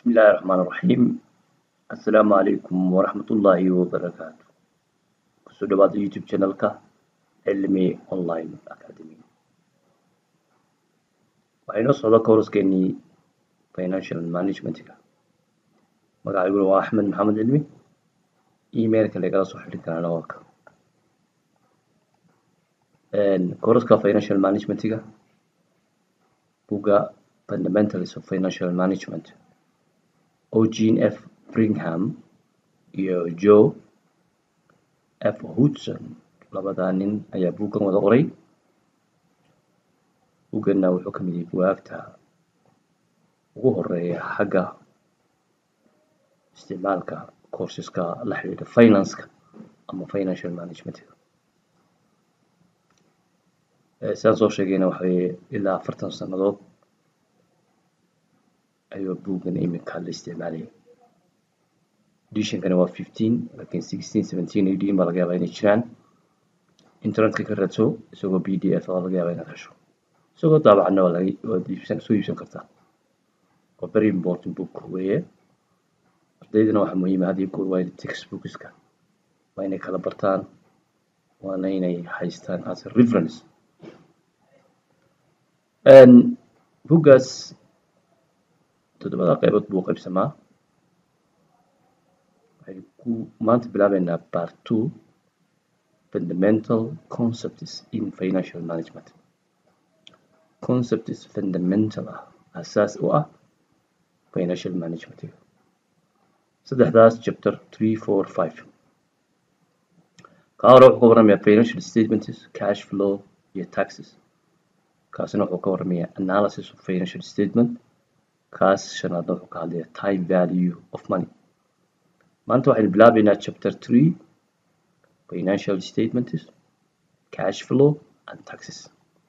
بسم الله الرحمن الرحيم السلام عليكم ورحمة الله وبركاته kusoo dhawaada youtube channelka cilmi online academy waxaa inoo socda kooraskeenii financial managementga magacayguna waa axmed maxamed cilmi emailka lagala soo xidhi karaa nawarka kooraska financial managementga buga fundamentals of financial management oo jean f bringham iyo joe f hudson labadaa nin ayaa buuggan wada qoray buugganna wuxuu ka mid yahay bugaagta ugu horeeya xagga isticmaalka courseska la xidhiidha financeka ama financial managementga sidaan soo sheegayna waxa weye ilaa afartan sannadood ayuu buuggan iminka la isticmaalayay editionkani waa fifteen lakin sixteen seventeen eighteen baa laga yaabaa inay jiraan internetka ka raadso isagoo b d f a laga yaabaa inaad hesho isagoo daabacana waa laga waad iibsan soo iibsan kartaa waa very important book weeye ardaydana waxaa muhiima had iyo goor waa inay textbookska waa inay kala bartaan waana inay haystaan as a reference buggaas toddobada qaybood buu qaybsamaa waxaynu ku maanta bilaabeynaa part two fundamental concepts in financial management concepts fundamental ah asaas u ah financial managementga saddexdaas chapter three four five kaa hore wuxuu ka warramayaa financial statements cash flow iyo taxes kaasina wuxuu ka warramayaa analysis of financial statement kaas shanaadna wuxuu ka hadlayaa time value of money maanta waxaynu bilaabeynaa chapter three financial statements cash flow and taxes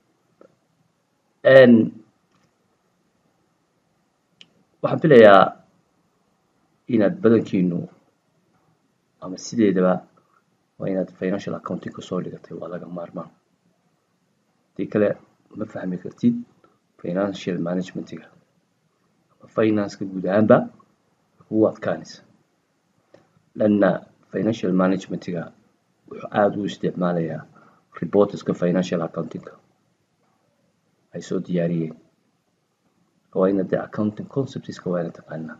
waxaan filayaa inaad badankiinu ama sideedaba waa inaad financial accounting kasoo dhigatay waa laga maarmaan hadii kale ma fahmi kartid financial managementga ama financeka guud ahaanba kugu adkaanaysa lanna financial managementga wuxuu aada u isticmaalayaa reporterska financial accountingka ay soo diyaariyeen waa ina dee accounting conceptska waa ina taqaanaa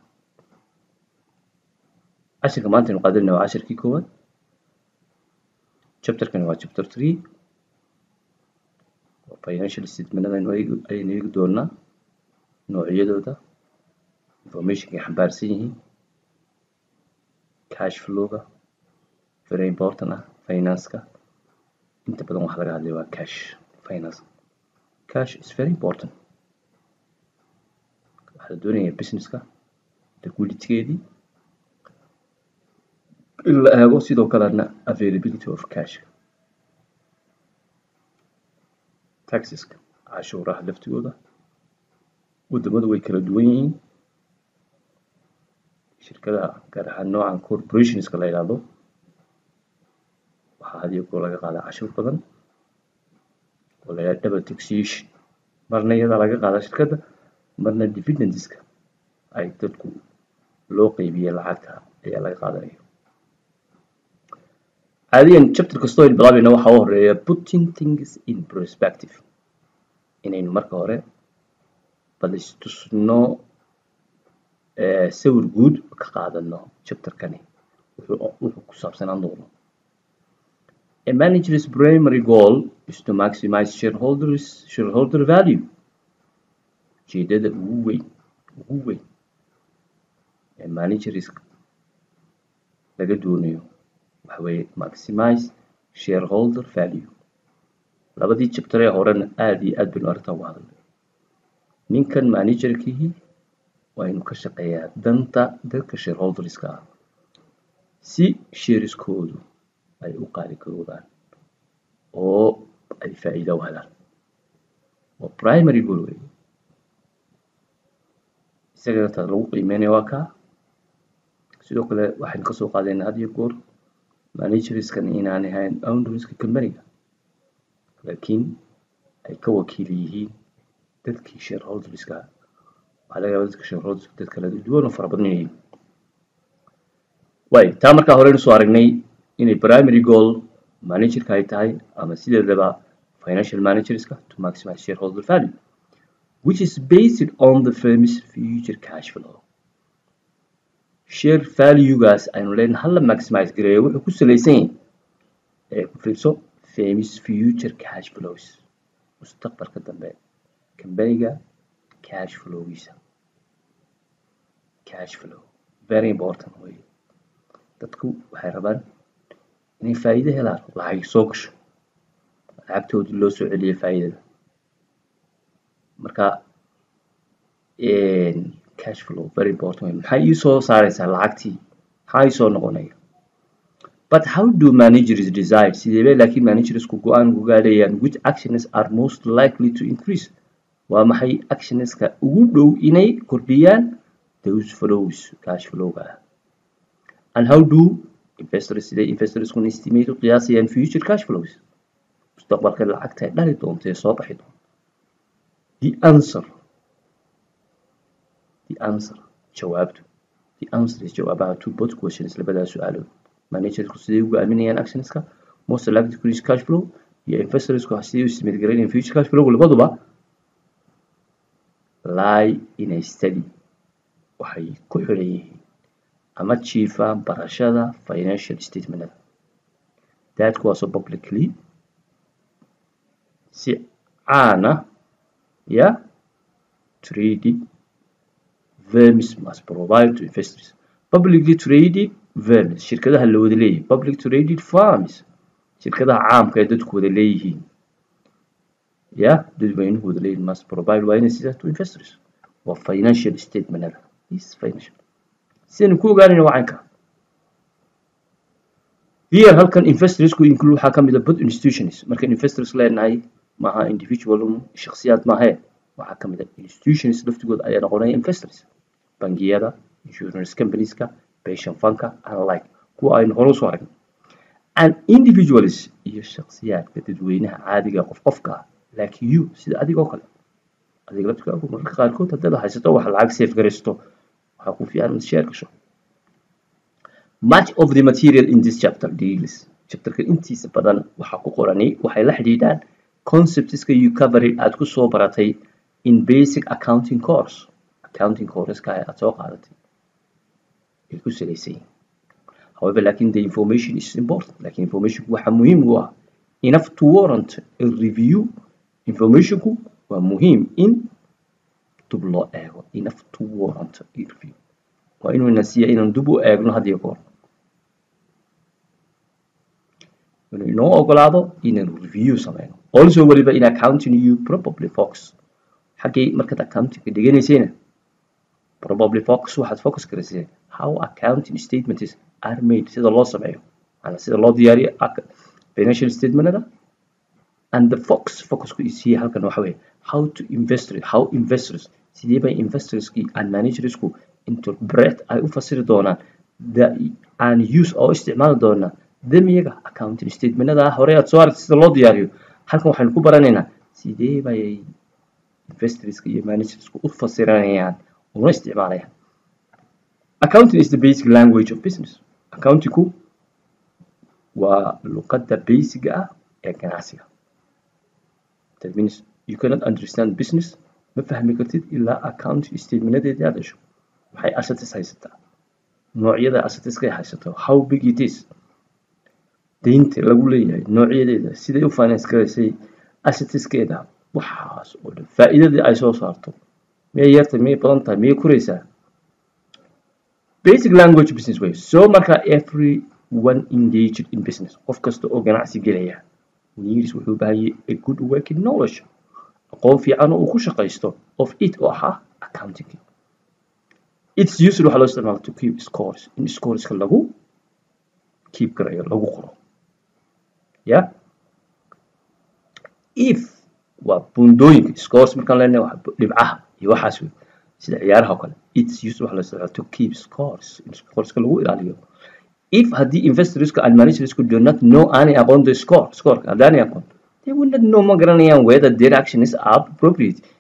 cashirka maanta aynu qaadanayna waa cashirkii koowaad chapterkani waa chapter three financial statementada aynu eegi doonaa noocyadooda informationkay xambaarsan yihiin cash flowga very important ah financeka inta badan waxa laga hadlaya waa cash finance cash is very important waxaa la doonaya businesska liquiditygeedii in la eego sidoo kalena availability of cash taxeska cashuuraha laftigooda wadamadu way kala duwan yihiin shirkadaha gaar ahaan noocan corporationska la yidhaahdo waxaa had iyo goor laga qaadaa cashuur badan oo la yidhahdo double taxation marna iyadaa laga qaadaa shirkadda marna dividendska ay dadku loo qeybiye lacagta ayaa laga qaadanaya caadiyan chapter kastoo aynu bilaabayna waxaa u horeeya putting things in perspective inaynu marka hore bal istusno sawir guud ka qaadano chapterkani wuxuu ku saabsanaan doono a manager's primary goal is to maximize shareholders shareholder value ujeedada ugu weyn ugu weyn ee managers laga doonayo waxa weeye maximize shareholder value labadii chapter ee horena aada iyo aad baynu arrintaa uga hadalnay ninkan managerkihii waa inuu ka shaqeeyaa danta dadka shareholderska ah si shareskoodu ay u qaali garoobaan oo ay faa'iida u helaan waa primary goal wey isagana taas lagu qiimeynaya waa kaa sidoo kale waxaynu kasoo qaadayna had iyo goor managerskan inaanay ahayn ownerska companyga laakiin ay ka wakiil yihiin dadkii shareholderska waxaa laga yaabaa dadka shareholders dad kala duwan oo fara badan yihiin way taa markaa horeynu soo aragnay inay primary goal managerka ay tahay ama sideedaba financial managerska to maximize shareholder value which is based on the firm's future cash flow share valuegaas aynu leenahay hala maximize gareeyo wuxuu ku salaysan yahay ee ku fiirso firm's future cash flows mustaqbalka dambe kambaniga cash flowgiisa cash flow very important way dadku waxay rabaan inay faa'iido helaan lacag soo gasho lacagtoodii loo soo celiyo faa'iidada marka cash flow very important way maxay ii soo saaraysaa lacagtii maxaa ii soo noqonaya but how do managers decide sidee bay laakiin managersku go-aan ugu gaadhayaan which actions are most likely to increase waa maxay actionska ugu dhow inay kordhiyaan those flows cash flowga ah and how do investors siday investorskun estimate u qiyaasayaan future cash flows mustaqbalka lacagta ay dhali doonto ee soo baxi doonto the answer the answer jawaabtu the answer is jawaabaha to both questions labadaas su-aalood managersku siday u go-aaminayaan actionska most likely to increase cash flow iyo investorsku siday u estimate garaynayaan future cash flow labaduba lie in a study waxay ku xidhan yihiin ama jiifaan barashada financial statementada that kuwaasoo publicly si caana ya traded vermis must provide to investors publicly traded vermis shirkadaha la wada leeyahay public traded farms shirkadaha caamka ee dadku wada leeyihiin ya dadweynuhu wada leeyihin must provide waa inay sidaa to investors waa financial statementada is financial sidaynu ku ogaanayna waa caynka here halkan investorsku include waxaa ka mid a both institutions markaan investors leenahay maaha individual shakhsiyaad maahe waxaa ka mid a institutions laftigooda ayaa noqonaya investors bangiyada insurance companieska pension fundka and like kuwa aynu hore usoo aragnay and individuals iyo shakhsiyaadka dadweynaha caadiga qof qofka ah like you sida adigoo kale adiga laftigaagu mararka qaarkood haddaad haysato wax lacag safe garaysto waxaa ku fiican inaad share gasho much of the material in this chapter deals chapterka intiisa badan waxaa ku qorani waxay la xidhiidhaan conceptska you covered aad ku soo baratay in basic accounting course accounting courseska aad soo qaadatay ay ku salaysan yihiin however lakin the information is important lakin informationku waxaa muhiim u ah enough to warrant a review informationku waa muhiim in dub loo eego enough to warrant a review waa inuu nasiya inaan dub u eegno had iyo goor inuu inoo ogolaado inaan review sameyno also weliba in accounting you probably focus xaggay markaad accountingka dhiganaysayna probably focus waxaad focus garaysay how accounting statements are made sida loo sameeyo maana sida loo diyaariyo financial statementada and the focus focusku is here halkan waxa weeye how to invest how investors sidee bay investorski and managersku interpret ay u fasiri doonaan the and use oo isticmaali doonaa them iyaga accounting statementada hore aad soo aragtay sida loo diyaariyo halkan waxaynu ku baranaynaa sidee bay investorska iyo managersku u fasiranayaan una isticmaalayaan accounting is the basic language of business accountingku waa luqadda basiga ah ee ganacsiga that means you cannot understand business ma fahmi kartid ilaa accounting statementnadeedii aad hesho maxay assets haysataa noocyada assets ay haysato how big it is deynta lagu leeyahay noocyadeeda siday u finance garaysay assetskeeda waxaas oo dhan faa'iidadii ay soo saarto miyay yartay miyay badan tahay miyay kuraysaa basic language business way so marka everyone engaged in business qof kasta oo ganacsi gelaya needs wuxuu u baahan yahay a good working knowledge aqoon fiican oo uu ku shaqaysto of it oo ahaa accounting its used waxaa loo isticmaala to keep scores in scoreska lagu keep garayo lagu qoro ya if waa bundooyinka scores markaan leenahay waa dhibcaha iyo waxaas wey sida ciyaaraha oo kale its used waxaa loo isticmaala to keep scores in scoreska lagu ilaaliyo if haddii investorsku and managersku do not know aanay aqoon the score scoreka haddaanay aqoon they will not know ma garanayaan whether their action is appropriate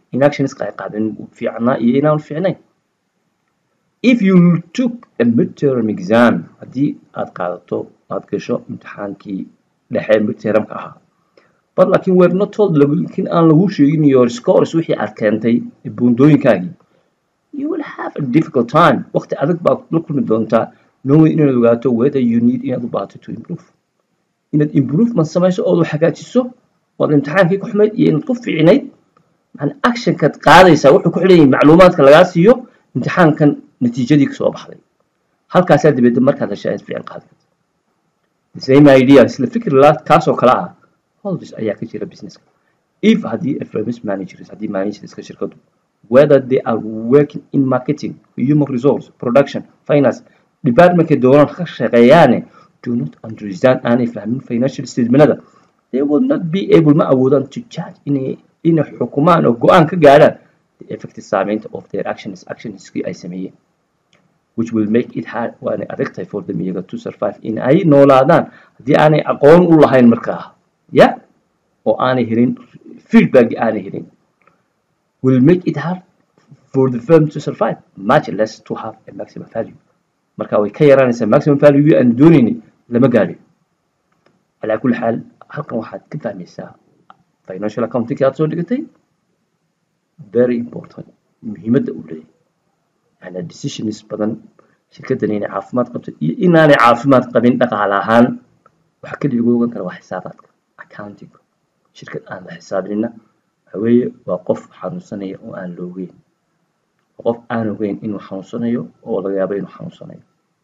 in actionska ay qaadeen fiicnaa iyo inaanu fiicnayn if you took a midterm exam haddii aad qaadato aad gasho imtixaankii dhexe midtermka ahaa but laakiin we're not told laakiin aan lagu sheegin your scores wixii aad keentay buundooyinkaagii you will have a difficult time waqti adag baa la kulmi doontaa knowing inaad ogaato whether you need inaad u baahato to improve inaad improvement samayso ood hagaajiso ood imtixaankii ku xumayd iyo inaad ku fiicnayd man actionkaad qaadaysaa wuxuu ku xidhan yahay macluumaadka lagaa siiyo imtixaankan natiijadii kasoo baxday halkaasaa dabeedna markaad heshaa inaad fiican qaadi karto the same idea isla fikir kaasoo kale ah always ayaa ka jira businesska if haddii firms managers haddii managerska shirkadu whether they are working in marketing human resource production finance departmentkay doonaan ka shaqeeyaane do not understand aanay fahmin financial statementada they will not be able ma awoodaan to judge inay inay xukumaan oo go-aan ka gaadhaan the effective saameynta of their actions actionskii ay sameeyeen which will make it hard waanay adag tahay for them iyaga to survive in ay noolaadaan haddii aanay aqoon u lahayn markaa ya oo aanay helin feedback aanay helin will make it hard for the firm to survive much less to have a maximum value marka way ka yaraanaysaa maximum value aan doonayni lama gaadhin calaa kulli xaal halkan waxaad ka fahmaysaa financial accounting aad soo dhigatay very important muhiimadda uu leeyahay yani decisions badan shirkaddan inay caafimaad qabto iyo inaanay caafimaad qabin dhaqaale ahaan waxa keliya lagu ogan kara waa xisaabaadka accounting shirkad aan la xisaabinina waxa weeye waa qof xanuunsanaya oo aan la ogeyn qof aan ogeyn inuu xanuunsanayo oo laga yaabo inuu xanuunsanayo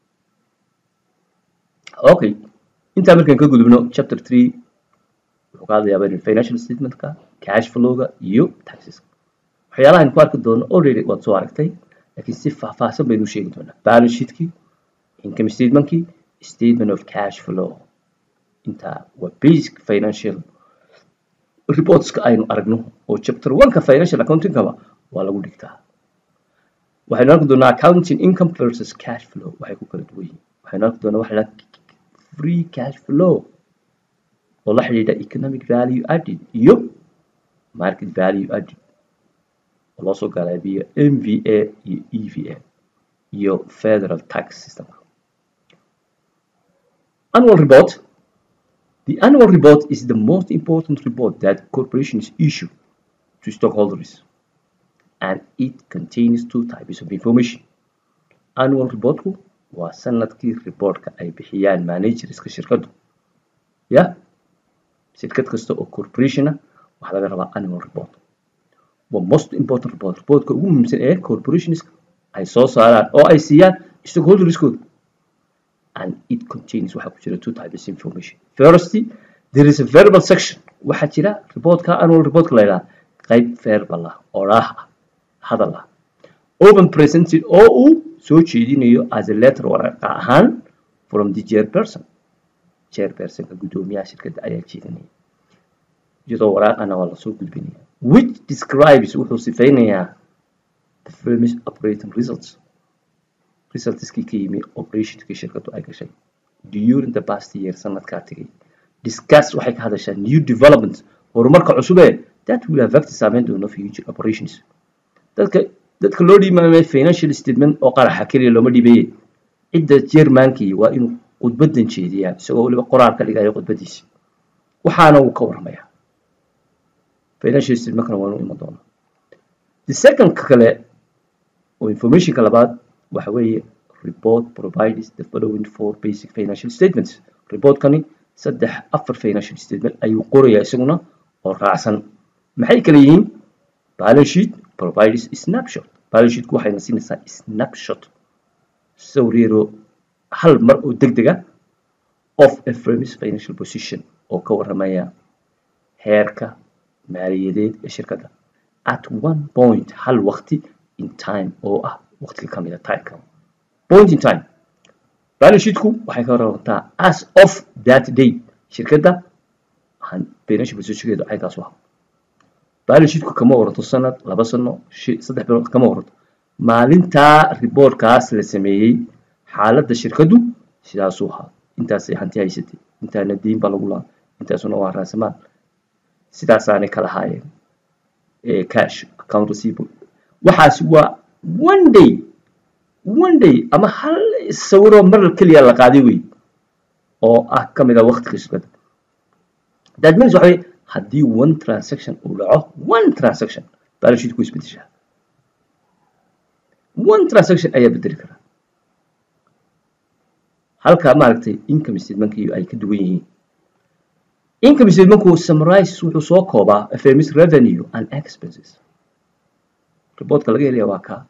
okay intaa markaan ka gudubno chapter three wuxuu ka hadlayaa financial statementka cash flowga iyo taxeska waxyaalaha ku arki doono already waad soo aragtay laakiin si faahfaahsan baynu sheegi doonaa balance sheetkii income statementkii statement of cash flow intaa waa basic financial reportska aynu aragno oo chapter one-ka financial accountingkaba waa lagu dhigtaa waxaynu arki doonaa accounting income versus cash flow waxay ku kala duwan yihiin waxaynu arki doonaa waxa la free cash flow oo la xidhiidha economic value added iyo market value added oo loo soo galaabiyo mva iyo eva iyo federal tax system annual report the annual report is the most important report that corporations issue to stockholders and it contains two types of information annual reportku waa sanadkii reportka ay bixiyaan managerska shirkadu ya shirkad kasta oo corporation ah waxaa laga rabaa annual report waa most important report reportka ugu muhiimsan ee corporations ay soo saaraan oo ay siiyaan stockholderskooda and it contains waxaa ku jira two types of information first there is a verbal section waxaa jira reportka annual reportka la yidhaha qayb verbal ah oraah ah hadal ah open presented oo uu soo jeedinayo as a letter waraqa ahaan from the chairperson chairpersonka guddoomiyaha shirkadda ayaa jeedinaya iyadoo waraaqana waa lasoo gudbinaya which describes wuxuu sifaynayaa the firm's operating results resultskii ka yimi operationskii shirkaddu ay gashay during the past year sanadkaa tegay discuss waxay ka hadashaa new development horumarka cusub ee that will affect saameyn doono future operations dadka dadka loo dhiimaamay financial statement oo qaraxa keliya looma dhiibaye cidda jermankii waa inuu khudbadan jeediyaa isagoo weliba qoraal ka dhigayo khudbadiisa waxaana uu ka waramayaa financial statementkana waa inuu iman doonaa the second kale oo informationka labaad waxa weeye report provides the following four basic financial statements reportkani saddex afar financial statement ayuu qorayaa isaguna oo raacsan maxay kala yihiin balance sheet provides snapshot balance sheetku waxayna siinaysaa snapshot sawir yaroo hal mar oo deg deg ah of a firm's financial position oo ka warramaya heerka maaliyadeed ee shirkadda at one point hal waqti in time oo ah waqtiga ka mid a timeka point in time balance sheetku waxay ka warrantaa as of that day shirkadda financial positionkeedu caynkaas u aha balance sheetku kama waranto sanad laba sano saddex bilood kama waranto maalintaa reportkaas la sameeyey xaaladda shirkaddu sidaasuu ahaa intaasay hanti haysatay intaana diin baa lagu lahaa intaasuna waa raasamaal sidaasaanay kala haayeen cash account receivable waxaasi waa one day one day ama hal sawiroo mar keliya la qaaday wey oo ah ka mid ah waqtiga shirkadda that means waxa wey haddii one transaction uu dhaco one transaction balance sheet ku isbedeshaa one transaction ayaa bedeli karaa halka maaragtay income statementki ay ka duwan yihiin income statementku summarize wuxuu soo koobaa fms revenue and expenses reportka laga helaya waa kaa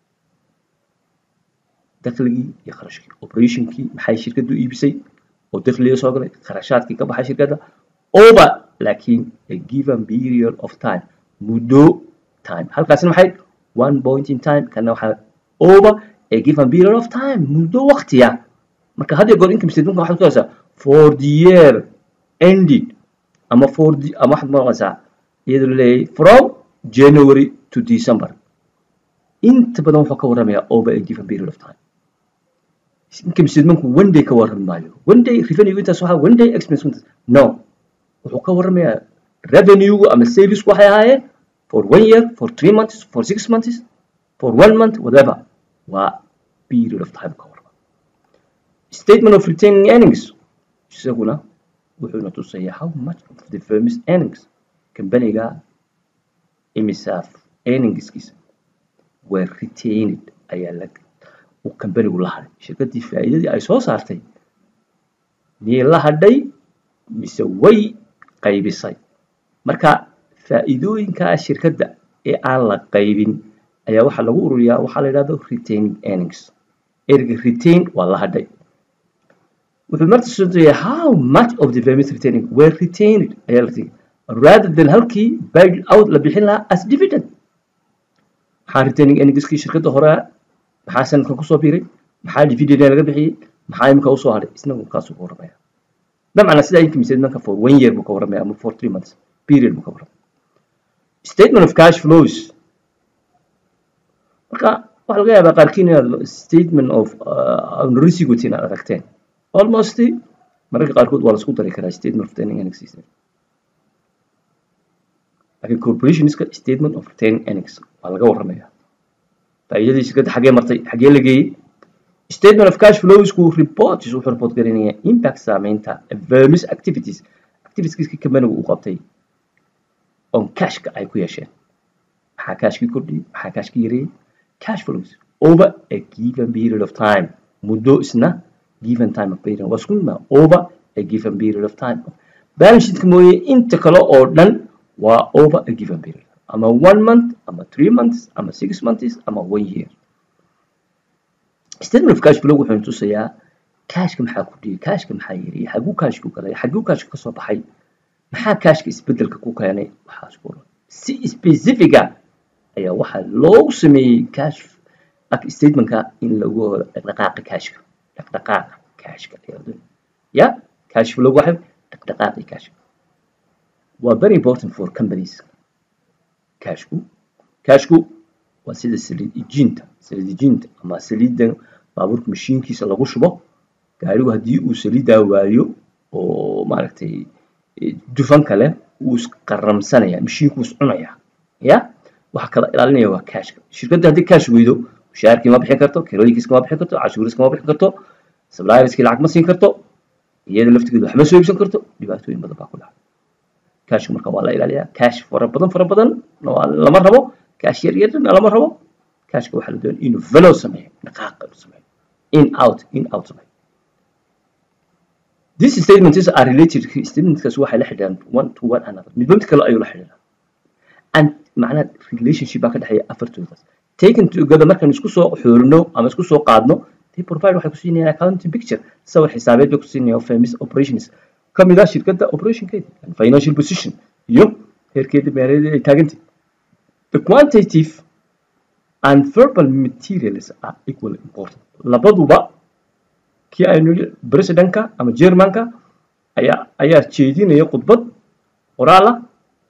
dakhligii iyo kharashkii operationkii maxay shirkaddu iibisay oo dakhliga soo galay kharashaadkii ka baxay shirkadda over laakiin a given period of time muddo time halkaasina maxay one point in time kana waxaa over a given period of time muddo waqtiya marka had iyo goor income statementka waxaad ku haysaa for the year ended ama for the ama waxaad maqlaysaa iyadoo laleeyahay from january to december inta badan wuxuu ka warramayaa over a given period of time income statementku one day ka warrami maayo one day revenue intaas waxaa one day expense intaas no wuxuu ka warramayaa revenue ama salesku waxay ahaayeen for one year for three months for six months for one month whatever waa period of time ka warrama statement of retaining earnings isaguna wuxuuna tusayaa how much of the firm's earnings companiga imisaaf earningskiisa were retained ayaa la uu companigu la hadhay shirkaddii faa'iidadii ay soo saartay miyay la hadhay mise way qaybisay marka faa'iidooyinkaa shirkadda ee aan la qaybin ayaa waxaa lagu ururiyaa waxaa la yidhahdo retaining earnings erga retain waa la hadhay wuxuu marta soodayaa how much of the firm's retaining were retained ayaa la tigi rather than halkii paid out la bixin lahaa as dividend maxaa retaining earningskii shirkadda hore maxaa sanadkan kusoo biiray maxaa dividend laga bixiyey maxaa imika usoo hadhay isna kaasuu ka warramaya dabcan sidaa income statementka for one year buu ka warramaya ama for three months period buu ka warramaya statement of cash flows marka waxaa laga yaabaa qaarkiin inaad statement of resigot inaad aragteen almost mararka qaarkood waa lasku dari karaa statement of retaining earnings system laakiin corporationska statement of retaining earnings waa laga warramaya faa'iidadii shirkadda xagee martay xagee la geeyey statement of cash flowsku reports wuxuu report garinayaa impact saameynta vermis activities activitieska companigu uu qabtay on cashka ay ku yeesheen maxaa cashkii kordhiyey maxaa cashkii yareeyey cash flows over a given period of time muddo isna given time of period waa isku imaa over a given period of time balance sheetka mooye inta kale oo dhan waa over a given period ama one month ama three months ama six months ama one year statement of cash flow wuxuu tusayaa cashka maxaa kordhiyey cashka maxaa yareeyey xaguu cashku galay xaguu cashka kasoo baxay maxaa cashka isbedelka ku keenay waxaas ku oran si specifica ayaa waxaa loogu sameeyey cash statementka in lagu horo dhaqdhaqaaqa cashka dhaqdhaqaaqa cashka ya cash flow waxay dhaqdhaqaaqi cashka waa very important for companies cashku cashku waa sida saliid ijinta saliid ijinta ama saliidda baabuurka mashiinkiisa lagu shubo gaarigu haddii uu saliiddaa waayo oo maaragtay dufan kale wuu isqaramsanaya mashiinku is cunaya ya waxa kala ilaalinaya waa cashka shirkadda haddii cash weydo mushaharkii ma bixin karto kirooyinkiiska ma bixin karto cashuuriska ma bixin karto supplierskii lacag ma siin karto iyada laftigeedu wax ma soo iibsan karto dhibaatooyin badan baa ku dhaca cashka marka waa la ilaaliyaa cash fara badan fara badan lama rabo cash yar yarna lama rabo cashka waxaa la doonaya inuu velo sameeyo dhaqaaqa inuu sameeyo in out in out sameeyo these statements are related statementkaas waxay la xidhiidhaan one to one another midba mid kale ayuu la xidhiidhaa and macnaha relationship baa ka dhexeeya afartoodaas taken together markaan isku soo xoorino ama isku soo qaadno they provide waxay ku siinayaan accounting picture sawir xisaabeed bay ku siinayaan famous operations ka mid ah shirkadda operationkeeda financial position iyo heerkeeda maaliyadeed ay taagantay the quantitative and verbal materials are equally important labaduba kii aynu presidentka ama germanka ayaa ayaa jeedinaya khudbad qoraal ah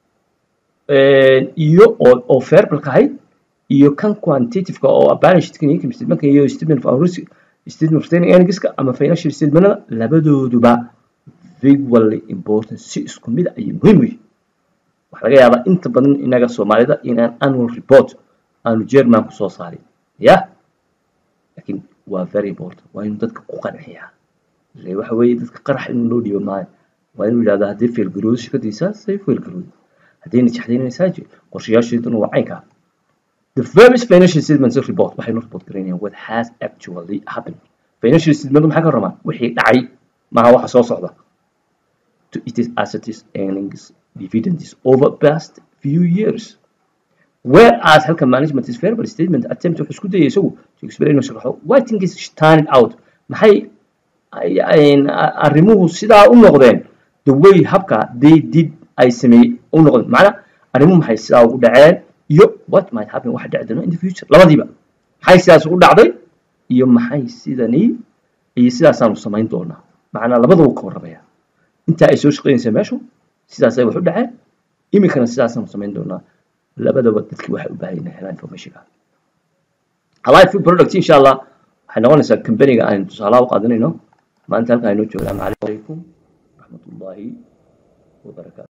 iyo oo oo verbalka ahayd iyo kan quantitativeka oo balance sheetka income statementka iyo statement of statement of retaining earningska ama financial statementada labadooduba equally important si isku mid ayay muhiim u yihiin waxaa laga yaabaa inta badan inaga soomaalida inaan annual report aanu german kusoo saarin ya laakiin waa very important waa inuu dadka ku qanciyaa ile waxa weeye dadka qarax inuu loo dhiibo maayo waa inuu yidhahda haddii failgaroodo shirkadiisa say failgaroodo haddii najaxdaynaysaa jir qorshayaasheeduna waa caynka the firm's financial statements report waxaynu report garaynayaan what has actually happened financial statement maxaa ka ramaa wixii dhacay maaha waxa soo socda to its assets earnings dividends over past few years whereas halka management is verbal statement attempt wuxuu isku dayay isagu to explain inuu sharaxo why things stand out maxay arrimuhu sidaa u noqdeen the way habka they did ay sameeyey u noqdeen macna arrimuhu maxay sidaa ugu dhaceen iyo what might happen waxa dhici doona in the future labadiiba maxay sidaas ugu dhacday iyo maxay sidani iyo sidaasaanu samayn doonaa macnaa labadaba ka warramaya intaa ay soo shaqaynaysa meeshu sidaasay wax u dhaceen iminkana sidaasaanu samayn doonaa labadaba dadkii waxay u baahan yihiin helaan informationka alive food product insha allah waxay noqonaysaa companyga aynu tusaalaha u qaadanayno maanta halkaa inoo joogaa macalaikum raxmatullaahi wabarakaatu